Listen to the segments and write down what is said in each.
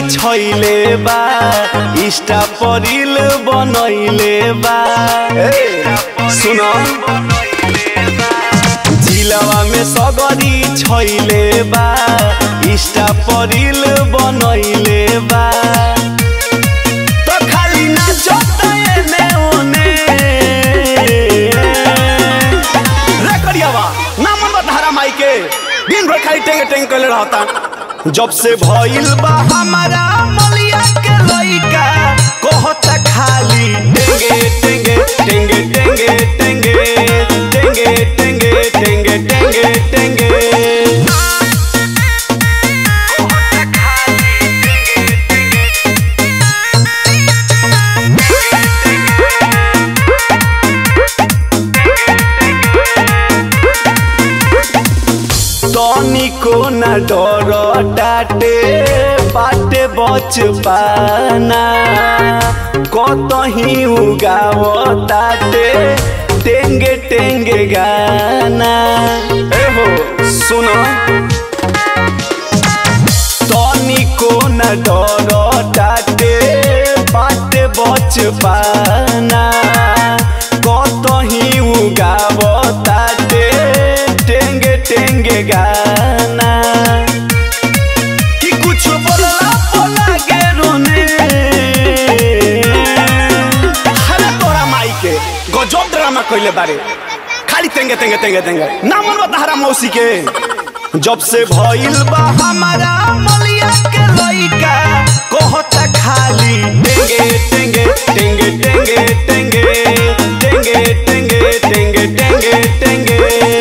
छैले बा इष्टा परिल बनैले बा ए, सुन जिलवा में सगरी छैले बा इष्टा परिल बनैले बा तो खाली नाचत एने ओने रे करियावा ना मन बता माई के दिन भर खाली टेंगे टेंगे कले रहता जब से भइल बा हमारा मलिया के लइका कहता खाली टेंगे टेंगे टेंगे टेंगे टेंगे टेंगे टेंगे टेंगे टेंगे टेंगे तनिको न डर डाटे बाटे बच पाना कतही उगाव ताटे टेंगे टेंगे गाना ए हो सुन तनिको न डर डाटे बाटे बच पाना कतही उगाव ताटे टेंगे टेंगे गाना कि कुछ बोलला बोला के रोने हरे तोरा माई के गजब ड्रामा कइले बारे खाली तेंगे तेंगे तेंगे तेंगे ना मन बता मौसी के जब से भइल बा हमारा मलिया के लइका कहता खाली टेंगे टेंगे टेंगे टेंगे टेंगे टेंगे टेंगे टेंगे टेंगे टेंगे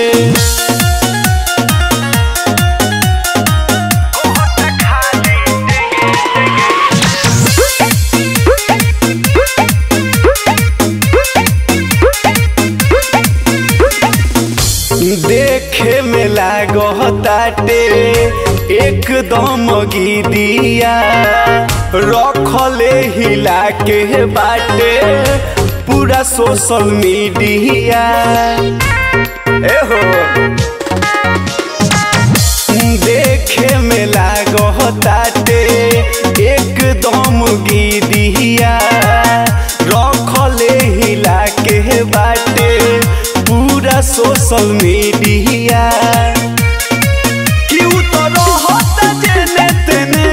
देखे में लागताटे एकदम गिदिया रखले हिला के बाटे पूरा सोशल मीडिया एहो देखे में लागताटे एकदम गिदिया रखले हिला के बाटे पूरा सोशल मीडिया कि उ तो रहता जेने तेने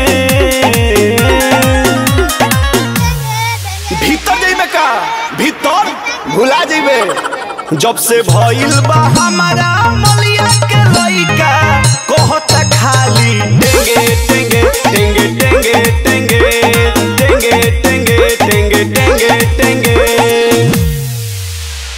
भीतर जइबे का भीतर भुला जइबे जब से भइल बा हमारा मलिया के लइका कहता खाली टेंगे टेंगे